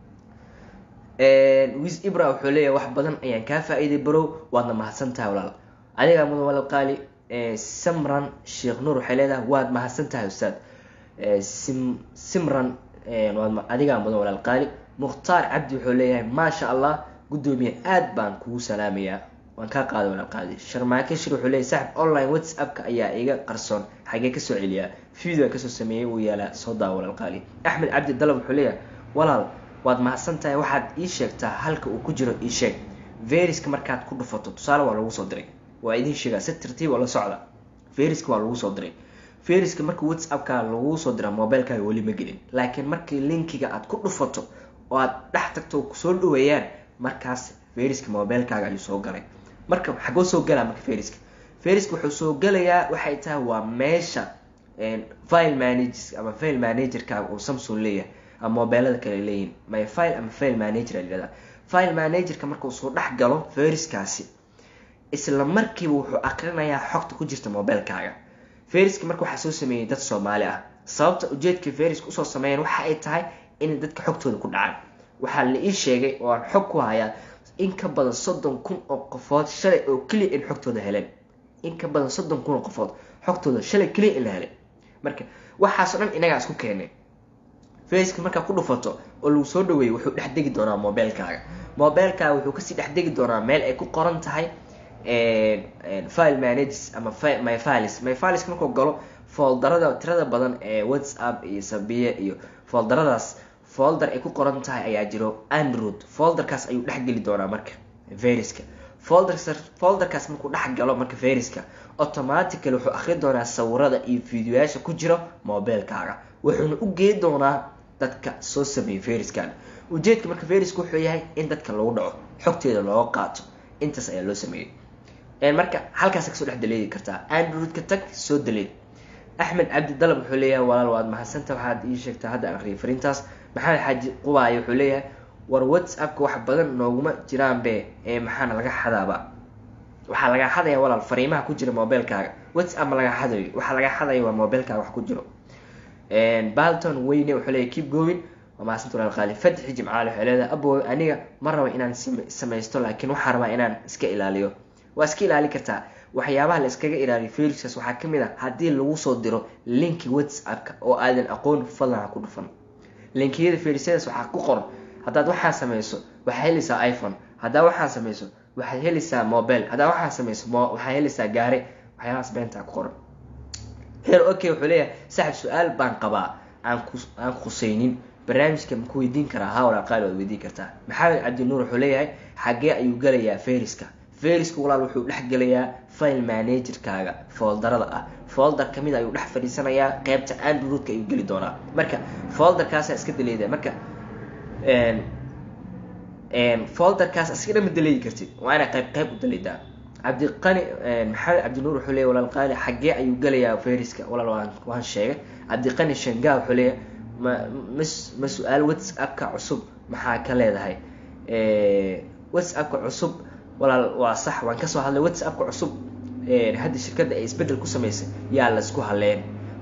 wis ibra wuxuu leeyahay wax badan ayaan kaa faa-iiday barow waadna mahadsan tahay walaal adigaa mudan walal qaali samran sheekh nuur waxay leedahay waad mahadsan tahay ustaad sim simran adigaa mudan walaal qaali mukhtaar cabdi wuxuu leeyahay maasha allah guddoomiye aad baan kugu salaamayaa waan kaa qaaday walaal qaali sharmaake shir wuxuu leeyahy saaxib online whatsappka ayaa iga qarsoon xagee kasoo celiyaa video aan kasoo sameeyey wuu yaalaa soo daa walaal qaali axmed cabdi dalab wuxuu leeyahay walaal waad mahadsan tahay waxaad ii sheegtaa halka uu ku jiro ii sheeg veriska markaad ku dhufato tusaale waa lagu soo diray waa idiin sheegaa si tartiib oo la socda veriska waa lagu soo diray veriska marka whatsappka lagu soo dira mobilekaaga weli ma gelin laakiin markii linkiga aad ku dhufato oo aad dhex tagto kusoo dhaweeyaan markaas veriska mobilekaaga ayuu soo galay marka xagoo soo galaa marka veriska veriska wuxuu soo galayaa waxay tahay waa meesha file managers ama file managerkaaga uu samsung leeyahay ama mobeelada kale leeyihin my file ama file manager a yihahda file managerka markuu soo dhex galo veriskaasi isla markiiba wuxuu akrinayaa xogta ku jirta mobilekaaga veriska marka waxaa soo sameeyey dad soomaali ah sababta ujeedka veriska usoo sameeyeen waxa ay tahay inay dadka xogtooda ku dhacaan waxaa la ii sheegay oo aan xog ku hayaa in ka badan soddon kun oo qofood shalay oo keliya in xogtooda heleen in ka badan soddon kun oo qofood xogtooda shalay keliya in la helay marka waxaasoo dhan inagaa isku keenay faceka markaa ku dhufato oo lagu soo dhaweeyay wuxuu dhex degi doonaa mobilekaaga mobilekaaga wuxuu kasii dhex degi doonaa meel ay ku qoran tahay file managers ama my files my files markuu galo foldarada tirada badan ee whatsapp iyo sabiye iyo foldaradaas folder ay ku qoran tahay ayaa jiro android folderkaas ayuu dhex geli doonaa marka veriska folder folderkaas markuu dhex galo marka veriska automatically wuxuu akri doonaa sawirada iyo videoyaasha ku jiro mobilekaaga wuxuuna u gey doonaa dadka soo sameeyay veriskan ujeedka marka veriska wuxuu yahay in dadka lagu dhaco xogteeda looga qaato intaas ayaa loo sameeyey marka halkaas kasoo dhex daleedi kartaa androidka tag soo daleed axmed cabdi dalab wuxuu leeyahay walaal waad mahadsanta waxaad ii sheegtaa hadda aan aqriyay fariintaas maxamed xaaji qubaayo wuxuu leeyahay war whatsappka wax badan nooguma jiraanbe ee maxaana laga xadaaba waxaa laga xadaya walaal fariimaha ku jira mobilekaaga whatsapp ma laga xadayo waxaa laga xadaya waa mobilekaaga wax ku jiro balton weyne wuxuu leeyahy keep going waa mahadsantu walaal qaali fatxi jimcaale waxay leedahay abo aniga ma raba inaan samaysto laakiin waxaa rabaa inaan iska ilaaliyo waa iska ilaali kartaa waxyaabaha la iskaga ilaaliyo feriskaas waxaa kamid a haddii lagu soo diro linki whatsappka oo aadan aqoon fadlan ha ku dhufan linkiyada ferisyadaas waxaa ku qoran haddaad waxaa sameyso waxaad helaysaa iphone haddaa waxaa sameyso waxaad helaysaa mobile haddaa waxaa sameyso waxaad helaysaa gaari waxyaabahaas beentaa ku qoran heer okay wuxuu leeyahay saaxib su-aal baan qabaa aan ku aan khuseynin barnaamijka ma ku weydiin karaa haa walaa qaali waad weydiin kartaa maxamed cabdinuur wuxuu leeyahay xaggee ayuu galayaa feriska feriska walaal wuxuu dhex gelayaa file managerkaaga foldarada ah folder kamid ayuu dhex fadhiisanayaa qeybta androidka ayuu geli doonaa marka folderkaasa iska daleeda marka folderkaas iska dhama daleedi kartid waa inaa qeyb qeyb u daleedaa cabdiqani maxamed cabdinuur wuxuu leeyahy walaal qaali xaggee ayuu galayaa feriska walaal waan waan sheegay cabdiqani shangaa wuxuu leeyahay ma ma ma su-aal whatsappka cusub maxaa ka leedahay whatsappka cusub walaal waa sax waan kasoo hadlay whatsappka cusub hadda shirkadda ay isbedel ku sameysay yaa laisku haleen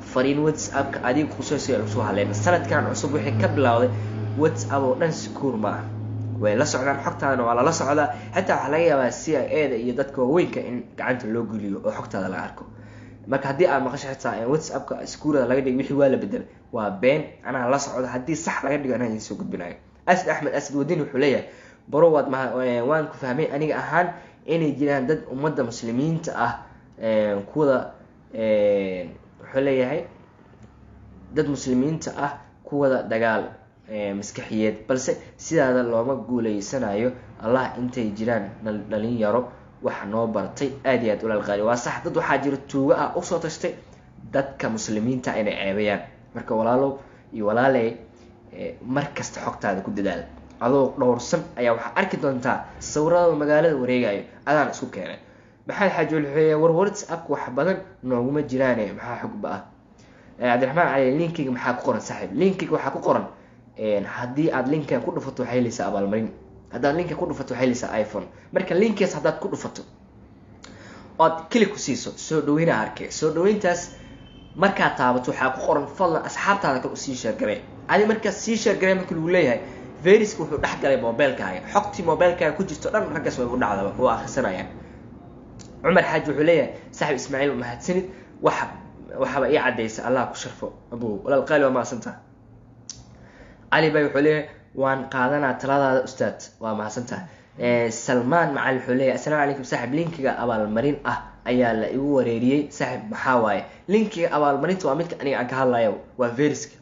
fariin whatsappka adiga kusoo lagu soo hadleen sanadkan cusub wixii ka bilowday whatsapp oo dhan sikuur ma ah way la socdaan xogtaadana waa lala socdaa xitaa waxaa laga yaabaa c i a da iyo dadka waaweynka in gacanta loo geliyo oo xogtaada laga arko marka haddii aad maqasho xitaa whatsappka iskuurada laga dhigay wixii waa la bedelay waa been anaa la socda haddii sax laga dhigo anaa idinsoo gudbinayo asad axmed asad wadini wuxuu leeyahay baro waad ma waan ku fahmay aniga ahaan inay jiraan dad ummadda muslimiinta ah kuwada wuxuu leeyahay dad muslimiinta ah kuwada dagaal maskaxiyeed balse sidaada looma guuleysanayo allah intay jiraan dhalinyaro waxa noo bartay aad iyo aad ulaalqaali waa sax dad waxaa jira tuugo ah usoo tashtay dadka muslimiinta inay ceebayaan marka walaalow iyo walaaley mar kasta xogtaada ku dadaal adoo dhowrsan ayaa waxaa arki doontaa sawirada magaalada wareegayo adaan isku keenay maxamed xaaji wuxuu war whatsappka wax badan nooguma jiraane maxaa xogba ah cabdiraxmaan cali linkiga maxaa ku qoran saaxiib linkiga waxaa ku qoran haddii aad linkan ku dhufato waxay helaysaa abaalmarin haddaad linkan ku dhufato waxay helaysaa iphone marka linkaas haddaad ku dhufato ood kili ku siiso soo dhaweyna arkay soo dhaweyntaas markaad taabato waxaa ku qoran fadlan asxaabtaada kale usii sheergaree adi markaas sii sheergaree marka lagu leeyahay veriska wuxuu dhex galay mobilkaaga xogtii mobilkaaga ku jirto dhan raggaas way u dhacdaba oo akhrisanayaan cumar xaaji wuxuu leeyahay saaxib ismaaciil mahadsanid waxa waxaaba ii cadaysa allah ku sharfo abu walaal qaali waa mahadsantaa cali bay wuxuu leeyahay waan qaadanaa taladaada ustaad waa mahadsantaha salmaan macali wuxuu leeyahay assalaamu calaykum saaxib linkiga abaalmarin ah ayaa la igu wareeriyey saaxib maxaa waaye linkiga abaalmarinta waa midka aniga aan ka hadlayo waa veriska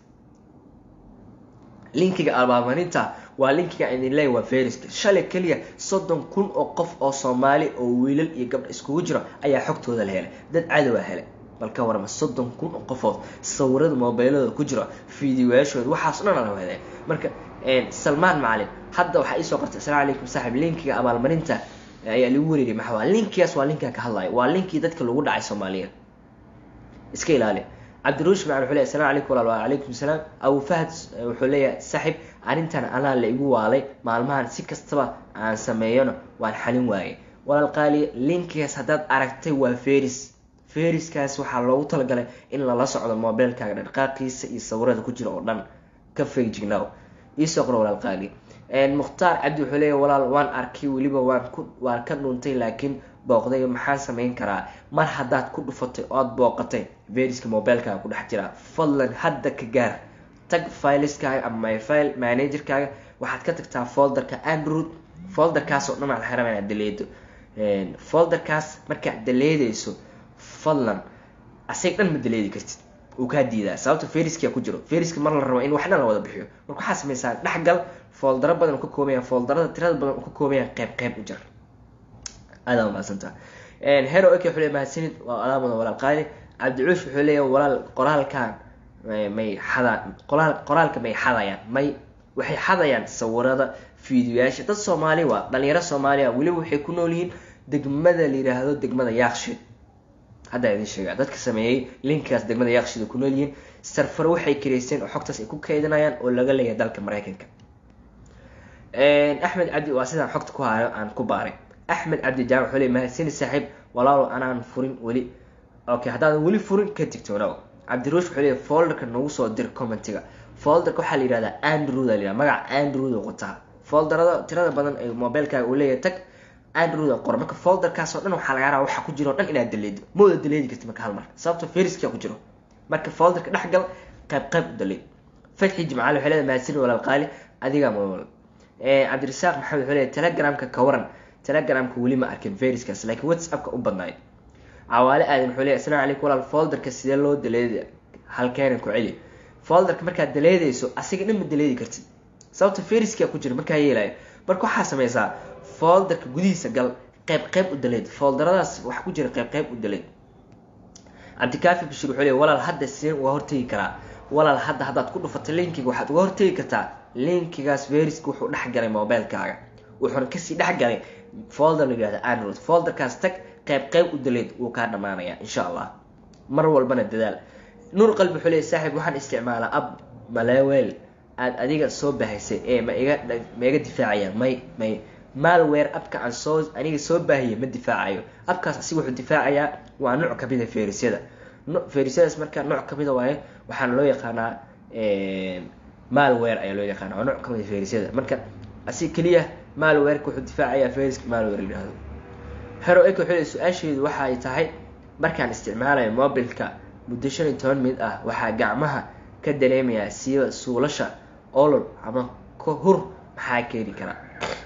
linkiga abaalmarinta waa linkiga idin leeya waa veriska shalay keliya soddon kun oo qof oo soomaali oo wiilal iyo gabdha iskugu jiro ayaa xogtooda la helay dad cadowa helay bal ka warama soddon kun oo qofood sawirada mobiladooda ku jiro fideoyaashooda waxaas o dhan ala heday marka salmaan macalin hadda waxaa iisoo qortay asalamu calaykum saaxib linkiga abaalmarinta ayaa lagu wareeriyay maxaa waa linkigaas waa linkaan ka hadlayo waa linkii dadka lagu dhacay soomaaliya iska ilaali cabdiruush macan wuxuu leeyahy asalamu calaykum walaal wacalaykum salaam abu fahad wuxuu leeyahay saaxib arrintan anaa la igu waalay maalmahan si kastaba aan sameeyona waan xalin waayay walaal qaaliya linkigaas haddaad aragtay waa feris feriskaas waxaa loogu talagalay in lala socdo mobilkaaga dhaqaaqiisa iyo sawirada ku jira oo dhan ka fegjignow iisoo qor walaal qaali mukhtaar cabdi wuxuu leeyahy walaal waan arkay weliba waan ku waan ka dhuntay laakiin booqday maxaan samayn karaa mar haddaad ku dhufatay ood booqatay veriska mobilkaaga ku dhex jiraa fadlan hadda ka gaar tag fileskaaga ama myfile managerkaaga waxaad ka tagtaa folderka android folderkaas oo dhan aad xiraba inaad daleedo folderkaas markaad daleedeyso fadlan asag dhan ma daleedi kartid uu kaa diidaa sababta feriskia ku jiro feriska mar la rabo in wax dhan la wada bixiyo marka waxaa sameysaa dhexgal foldaro badan ka koobaya foldarada tirada badan ka koobaya qeyb qeyb u jar aada mahadsantaa hero ok wuxuu leey mahadsanid waa alaamada walaal qaali cabdicuush wuxuu leeyahay walaal qoraalkan may xadaan qoraal qoraalka may xadayaan may waxay xadayaan sawirada fiidiyoyaasha dad soomaali waa dhalinyaro soomaaliya weliba waxay ku nool yihiin degmada la yiraahdo degmada yaaqshid haddaa idin sheegaa dadka sameeyey linkaas degmada yaaqshida ku nool yihiin sarfaro waxay kareysteen oo xogtaas ay ku keydinayaan oo laga leeyahay dalka maraykanka axmed cabdi waa sidaan xogta ku hayo aan ku baaray axmed cabdi jaamac wuxuu leey mahadsani saaxiib walaalo anaan furin weli okay haddaadan weli furin ka digtoonow cabdiruush wuxuu leey folderka nagu soo dir commentiga folderka waxaa la yihahdaa andrew la yihahda magaca andrew qotaa folderada tirada badan ee mobilkaaga uu leeyahay tag andrew qor marka folderkaas oo dhan waxaa laga rabaa waxa ku jiro o dhan inaad daleedo ma wada daleedi karti marka hal mar sababto feriskia ku jiro marka folderka dhexgal qayb qayb u daleed fatxi jimcaali waxay leedahay mahadsan walaal qaali adigaa mool cabdirasaaq maxamed wuxuu leeyahay telegramka ka waran telegramka weli ma arkin veriskaas laakiin whatsappka u badnaay cawaale aadan wuxuu leeyahay asalamu calaykum walaal folderka sidee loo daleeda halkeena ku celi folderka markaad daleedayso asiga dhan ma daleedi kartid sababta feriskia ku jira markaa yeelayo marka waxaa sameysaa folderka gudihiisa gal qeyb qeyb u daleed folderadaas waxa ku jira qeyb qeyb u daleed cabdikaafi bashir wuxuu leeyahy walaal hadda sideen uga hortegi karaa walaal hadda haddaad ku dhufatay linkiga waxaad uga hortegi kartaa linkigaas veriska wuxuu dhex galay mobilkaaga wuxuuna kasii dhex galay folder la yihahda android folderkaas tag qeyb qeyb u daleed wuu kaa dhamaanaya insha allah mar walbana dadaal nuur qalbi wuxuu leeyahy saaxiib waxaan isticmaalaa ab malewel aada adiga soo bahaysay ee ma iga ma iga difaacayaan may may malware abka aan soo aniga soo baahiya ma difaacayo abkaas asiga wuxuu difaacayaa waa nuuc kamida ferisyada fayrusyadaas marka nooc kamida waaye waxaana loo yaqaanaa malware ayaa loo yaqaana waa nooc kamid a fayrusyada marka asi keliya malwareka wuxuu difaacayaa fayruska malware la yihahdo hero eko wuxuu su-aasheedu waxa ay tahay markaan isticmaalayo mobilka muddo shan iyo toban mid ah waxaa gacmaha ka dareemayaa siiba suulasha olol ama kahur maxaa keeni karaa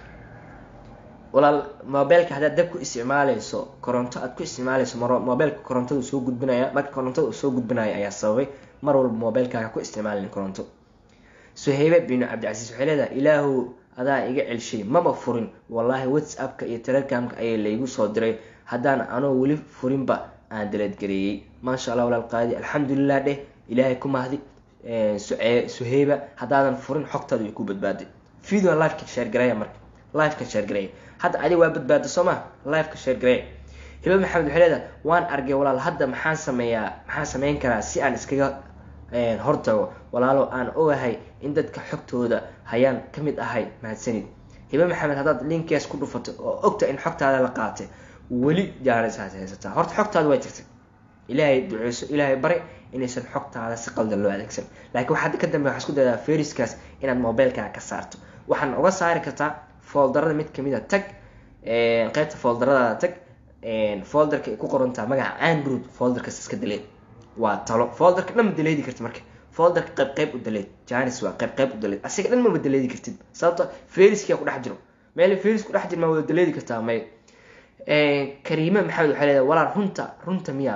walaal mobilka haddaad dab ku isticmaaleyso koronto aad ku isticmaaleyso mar mobilka korontada soo gudbinaya marka korontada uu soo gudbinaya ayaa sababay mar walba mobilkaaga ku isticmaalin koronto suhaybe binu cabdicasiis waxay leedahay ilaahu adaa iga celshay maba furin wallaahi whatsappka iyo telegramka ayaa laygu soo diray haddaan anoo weli furinba aan daleedgareeyey maasha allah walaal qaadi alxamdulilah dheh ilaahay ku mahdi suhayba haddaadan furin xogtaada way ku badbaaday video liveka sheergareeya marka liveka sheergareeya hadda adiga waa badbaada soo maa liveka sheergareeya hiba maxamed waxay leedahay waan argay walaal hadda maxaan sameeyaa maxaan sameyn karaa si aan iskaga hortago walaalo aan ogahay in dadka xogtooda hayaan ka mid ahay mahadsanid hibe maxamed haddaad linkaas ku dhufato oo ogta in xogtaada la qaatay weli jaanisaas haysataa horta xogtaada way jirtay ilaahay duceyso ilaahay bari inaysan xogtaada si qaldan loo adeegsan laakiin waxaad ka dambe waxaa isku daydaa feriskaas inaad mobilkaaga ka saarto waxaan uga saari kartaa foldarada mid kamid a tag qeybta foldaradaada tag folderka ay ku qorantaa magaca android folderkaas iska daleed waa talo folderka dhan ma daleedi kartid marka folderka qayb qayb u daleed janis waa qayb qayb u daleed asiga dhan maba daleedi kartid sababto feriskia ku dhex jiro meel feris ku dhex jir maa wada daleedi kartaa may kariime maxamed waxay leedahay walaal runta runta miya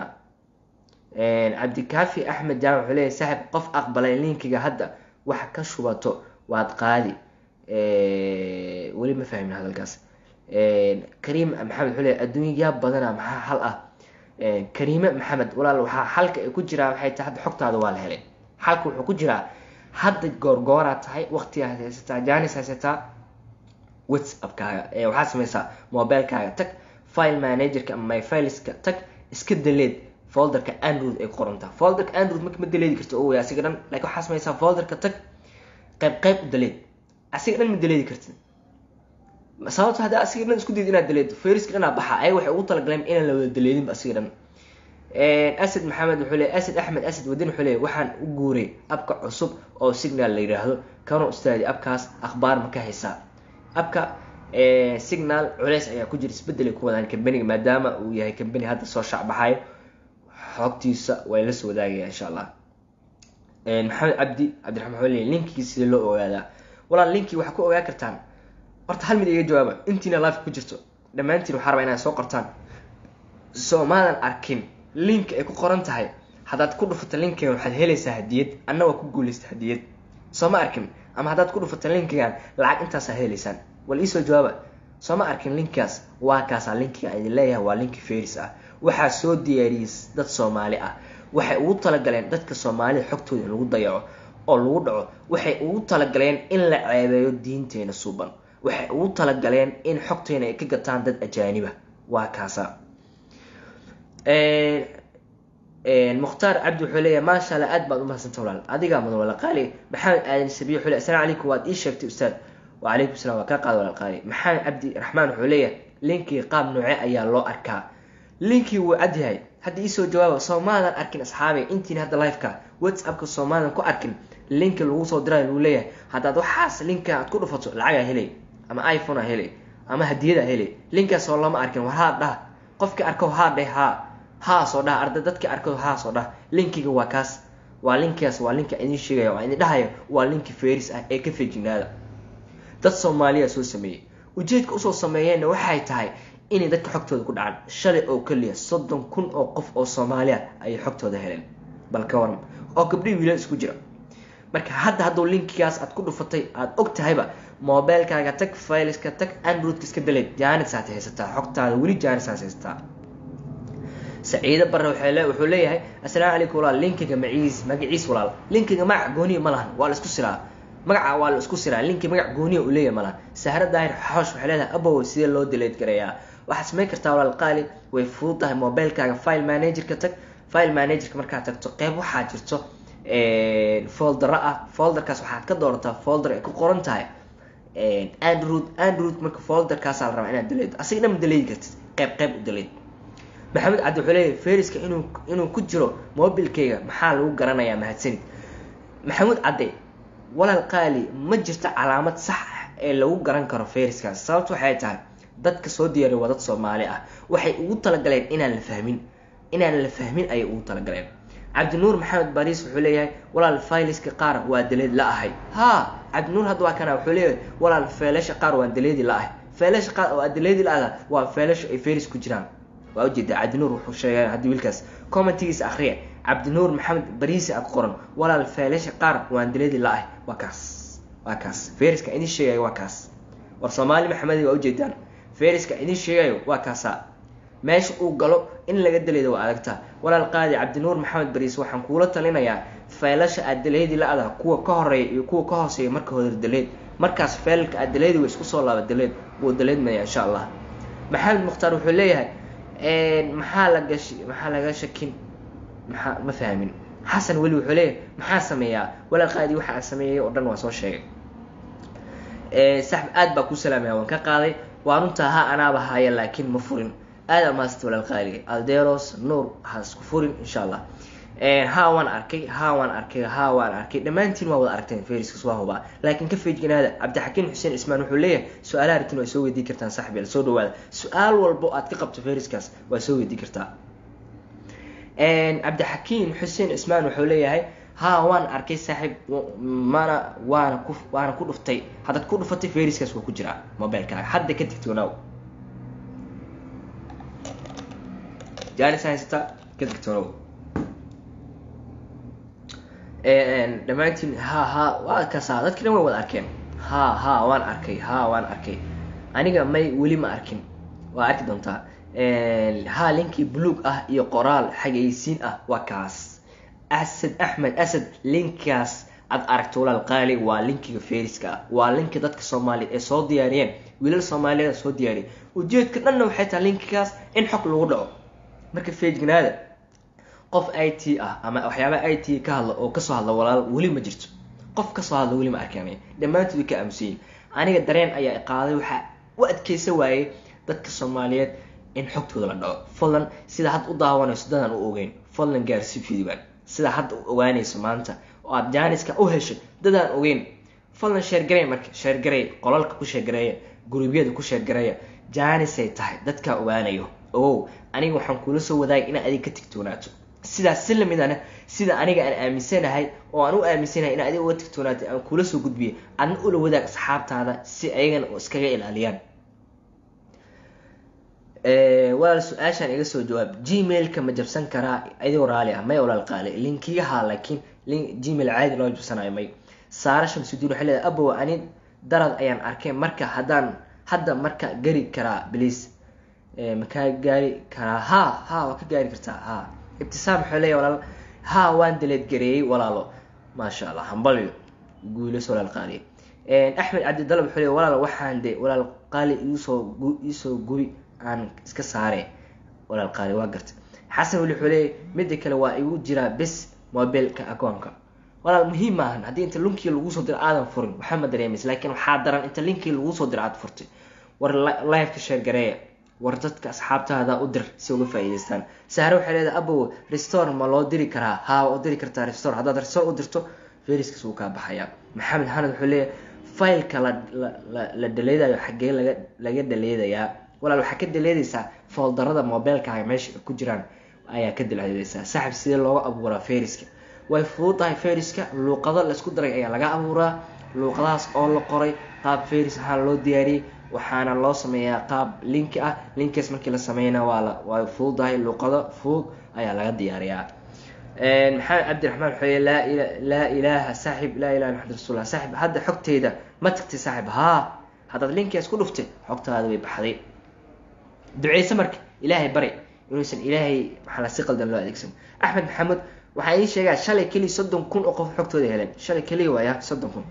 cabdikaafi axmed jaamac wuxuu leeyahay saaxib qof aqbalay linkiga hadda wax ka shubato waad qaadi weli ma fahmin hadalkaas kariim maxamed wuxuu leeyahay adduunyaa badana maxaa hal ah kariime maxamed walaal waxaa xalka ay ku jiraa waxay tahay hadda xogtaada waa la helay xalka wuxuu ku jiraa hadda goorgooraa tahay waqtigaad haysataa janis haysataa whatsappkaaga waxaad sameysaa mobilkaaga tag file managerka ama myfileska tag iska daleed folderka android ay qorantaa folderka android marka ma daleedi karta o asiga dhan lakin waxaa sameysaa folderka tag qayb qayb u daleed asiga dhan ma daleedi kartid sababto hadda asiga dhan isku dayid inaad daleedo feriska dhanaa baxa ayaga waxay ugu talagaleen inaan la wada daleedinba asiga dhan asad maxamed wuxuu leey asad axmed asad wadin wuxuu leey waxaan u guuray abka cusub oo signal la yidhaahdo kano ustaadi abkaas akhbaar ma ka haysaa abka signal culeys ayaa ku jira isbedelay ku wadaan kambaniga maadaama uu yahay kambani hadda soo shacbaxayo xogtiisa way la soo wadaagaya insha allah maxamed cabdi cabdiraxmaan wuxuu leey linkigii sida loo ogaadaa walaal linkii waxaa ku ogaa kartaan horta hal mid iga jawaaba intiina life ku jirto dhammaantiin waxaa rabaa inaad soo qortaan soomaadan arkin linka ay ku qoran tahay haddaad ku dhufato linkigan waxaad helaysaa hadiyad anna waa ku guulaysta hadiyad soo ma arkin ama haddaad ku dhufato linkigan lacag intaasaa helaysaan wal iisoo jawaaba soo ma arkin linkaas waa kaasaa linkiga idin leeyahay waa linki feris ah waxaa soo diyaariyey dad soomaali ah waxay ugu talagaleen dadka soomaalida xogtooda in lagu dayaco oo lagu dhaco waxay ugu talagaleen in la ceebeeyo diinteena suuban waxay ugu talagaleen in xogteena ay ka gataan dad ajaaniba waa kaasa mukhtaar cabdi wuxuu leeyahay maasha alla aad baad umahadsanta walaal adigaa mudan walaal qaali maxamed aadan sabiy wuxuu leeyahay asalamu calaykum waad ii sheegtay ustaad wacalaykum salam waa kaa qaada walaal qaali maxamed cabdi raxmaan wuxuu leeyahay linkii qaab nooce ayaa loo arkaa linkii wuu cad yahay hadda iisoo jawaaba soomaadan arkin asxaabay intiin hadda liveka whatsappka soomaadan ku arkin linki lagu soo dirayo lagu leeyahay haddaad waxaas linka aad ku dhufato lacagaa helay ama iphonea helay ama hadiyada helay linkaas oo lama arkin war haa dhah qofkii arko haa dheh haa haasoo dhah arday dadkii arko haasoo dhah linkiga waa kaas waa linkaas waa linka idin sheegaya waa idin dhahaya waa linki feris ah ee ka fejignaada dad soomaaliya soo sameeyey ujeedka usoo sameeyeenna waxay tahay inay dadka xogtooda ku dhacaan shalay oo keliya soddon kun oo qof oo soomaaliya ayay xogtooda heleen bal ka waran oo gabdhii wiilal isku jira marka hadda hadduu linkigaas aad ku dhufatay aada og tahayba mobilkaaga tag fileska tag androidka iska daleed jaanisaad haysataa xogtaada weli jaanisaad haysataa saciide bare wuxuu leeyahay assalaamu calaykum walaal linkiga maciis magaciis walaal linkiga magac gooniya ma lahan waa la isku siraa magaca waa la isku siraa linki magac gooniya uu leeyahay ma lahan sahra daahir xoosh waxay leedahay abow sidee loo daleed gareeyaa waxaad samayn kartaa walaal qaali way fudud tahay mobilkaaga file managerka tag file managerka markaad tagto qeyb waxaa jirto foldera ah folderkaas waxaad ka doorataa folder ay ku qoran tahay android android marka folderkaasaa la rabaa inaad daleedo asiga dhan ma daleedi kartid qeyb qeyb u daleed maxamed cabdi wuxuu leeyahay fayriska inuu inuu ku jiro mobilkayga maxaa lagu garanayaa mahadsanid maxamuud cadde walaal qaali ma jirto calaamad sax ah ee lagu garan karo fayriskaas sababta waxay tahay dadka soo diyaariya waa dad soomaali ah waxay ugu talagaleen inaan la fahmin inaan la fahmin ayay ugu talagaleen cabdinuur maxamed bariis wuxuu leeyahay walaal fayliska qaar waa daleed la ahay ha cabdinuur hadda waa kana wuxuu leeyahay walaal feelasha qaar waa daleedi la ahay feelasha qaar oo daleedi la ah waa feelasha ay fayris ku jiraan waa ujeedaa cabdinuur wuxuu sheegay haddii wiilkaas commentigiisa akhriya cabdinuur maxamed bariisi ag qoran walaal feelasha qaar waan daleedi la ahay waa kaas waa kaas fayriska idin sheegayo waa kaas war soomaali maxamedi waa ujeedaan fayriska idin sheegayo waa kaasaa meesha uu galo in laga daleeda waa adagtaa walaal qaadi cabdinuur maxamed bariis waxaan kuula talinayaa feelasha aad daleedi la-ada kuwa ka horeeya iyo kuwa ka hooseeya marka hore daleed markaas feelalka aad daleedi wa isku soo laaba daleed wuu daleedmaya insha allah maxamed mukhtaar wuxuu leeyahay maxaa laga maxaa laga shakin maxaa ma fahmin xasan weli wuxuu leeyahay maxaa sameeyaa walaal qaadi waxa aan sameeyay oo dhan waa soo sheegay saxb aad baa ku salaamaya waan ka qaaday waa runtaa ha anaaba haya laakiin ma furin aad amaasita walaal qaaliga alderos nuur ha isku furin insha allah ha waan arkay ha waan arkay ha waan arkay dhammaantiin waa wada aragteen fayriskas waa hubaa laakiin ka feejignaada cabdixakiim xuseen ismaan wuxuu leeyahay su-aalaha aragtiin waa soo weydii kartaan saxbi soo dhawaada su-aal walbo aad ka qabto fayriskaas waa soo weydii kartaa cabdixakiim xuseen ismaan wuxuu leeyahay ha waan arkay saaxiib mana waana ku waana ku dhuftay haddaad ku dhufatay fayriskaas waa ku jiraa mobilkaaga hadda ka digtoonaaw jaanis haysata ka digtoonow dhammaantiin ha ha waa kasaa dadki dhan way wada arkeen ha ha waan arkay ha waan arkay aniga may weli ma arkin waa arki doontaa ha linkii buluug ah iyo qoraal xagaysiin ah waa kaas asad axmed asad linkaas aad aragto walaal qaali waa linkiga fayriska ah waa linka dadka soomaaliyeed ee soo diyaariyeen wiilal soomaaliyeed soo diyaariyay ujeedka dhanna waxay tahay linkigaas in xog lagu dhaco marka feejignaada qof i t ah ama waxyaabaa i t ka hadla oo kasoo hadla walaal weli ma jirto qof kasoo hadla weli ma arkaan dhammaantood way ka aamusayin aniga dareen ayaa qaaday waxaa u adkeysa waayey dadka soomaaliyeed in xogtooda la dhaco fadlan sida hadda u daawanayso dadaan u ogeyn fadlan gaarsi fiidibaan sida hadda u ogaanayso maanta oo aada jaaniska u heshay dadaan ogeyn fadlan sheergarey marka sheergarey qolalka ku sheergareeya guruubyada ku sheergareeya jaanisay tahay dadkaa ogaanayo ogow aniga waxaan kuula soo wadaagay inaad adiga ka tigtoonaato sidaas si lamidana sida aniga aan aaminsanahay oo aan u aaminsanahay in adiga uga tigtoonaatay aan kuula soo gudbiyay adna ula wadaag asxaabtaada si ayagana oo iskaga ilaaliyaan walaal su-aashaan iga soo jawaab gmailka ma jabsan karaa adigoo raali ah may walaal qaali linkigaha laakiin gmail caadi loo jabsanayo may saara shamsudiin waxay leedahay abow ani darad ayaan arkay marka haddaan hadda marka gari karaa bliis makaa gaari karaa ha ha waa ka gaari kartaa ha ibtisaam waxuu leeya walaal ha waan daleed gareeyey walaalo maasha allah hambalyo guulas walaal qaali axmed cabdidalab wuxuu leey walaal waxaan de walaal qaali iisoo iisoo gubi aan iska saare walaal qaali waa garta xasan weli wuxuu leeyay mida kale waa igu jiraa bes mobilka agoonka walaal muhiim maahan haddii inta linkii lagu soo diro aadan furin waxaa ma dareemaysa laakiin waxaa daran inta linkii lagu soo diro aad furtay war liveka sheergareeya war dadka asxaabtaada u dir si uga faa'iidaystaan sahre waxay leedahay abow restore ma loo diri karaa haa waa u diri kartaa restore haddaad restore u dirto feriskaas wuu kaa baxayaa maxamed xanad wuxuu leeyahay fileka la la la dhaleedayo xaggee laga laga dhaleedayaa walaal waxaa ka dhaleedaysaa fooldarada mobilkaaga meesha ku jiraan ayaa ka dhaleedaysaa saxib sidee looga abuuraa feriska way fududahay feriska luuqado laisku daray ayaa laga abuuraa luuqadahaas oo la qoray qaab feris ahaan loo diyaariyey waxaana loo sameeyaa qaab linki ah linkaas markii la sameeyna waa la waa fududahay luuqado fudud ayaa laga diyaariyaa maxamed cabdiraxmaan wuxuu laa ila laa ilaaha saaxib laa ilaha maxamed rasuullah saaxib hadda xogteyda ma tagtay saaxib haa haddaad linkigaas ku dhuftay xogtaada way baxday duceyse marka ilaahay bari inuusan ilaahay maxaa la si qaldan loo adeegsan axmed maxamed waxaa ii sheegaa shalay keliya soddon kun oo qof xogtooda heleen shalay keliya waaya soddon kun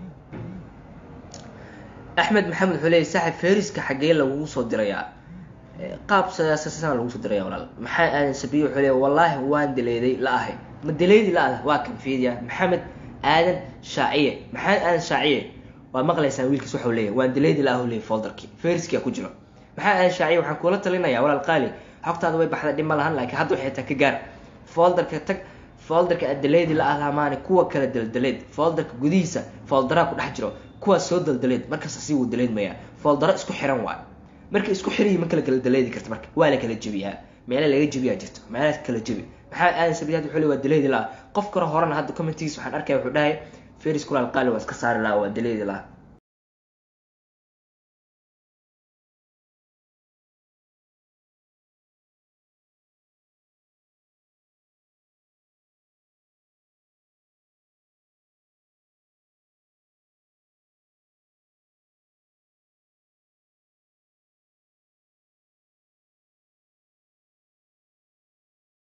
axmed maxamed wuxuu leeyay saaxib feriska xaggee lagugu soo dirayaa qaab siyaasasana lagu soo diraya walaal maxaa aadan sabiye wuxuu leeyay wallaahi waan daleeday la ahay ma daleedi la ah waa kan fiidiya maxamed aadan shaaciye maxamed aadan shaaciye waa maqlaysaan wiilkiis waxau leeyahy waan daleedi la ah leeyay folderkii feriskiyaa ku jiro maxaa aan shaaciya waxaan kuula talinayaa walaal qaali xogtaada way baxda dhib ma lahan laakiin hadda waxay taa ka gaar folderka tag folderka adaleedi la ahlaamaani kuwa kala daldaleed folderka gudihiisa foldaraa ku dhex jiro kuwaas soo daldaleed markaas sii wuu daleedmayaa foldaro isku xiran waay marka isku xiriyi ma kala kala daleedi karta marka waa la kala jebiyaa meela laga jebiyaa jirto meelaas kala jebi maxaa aadan sabiyaad wuxuu le waa daleedi la qof kale horena hadda commentigiis waxaan arkaya wuxuu dhahay feris kulaal qaali waa iska saari laha waa daleedi laha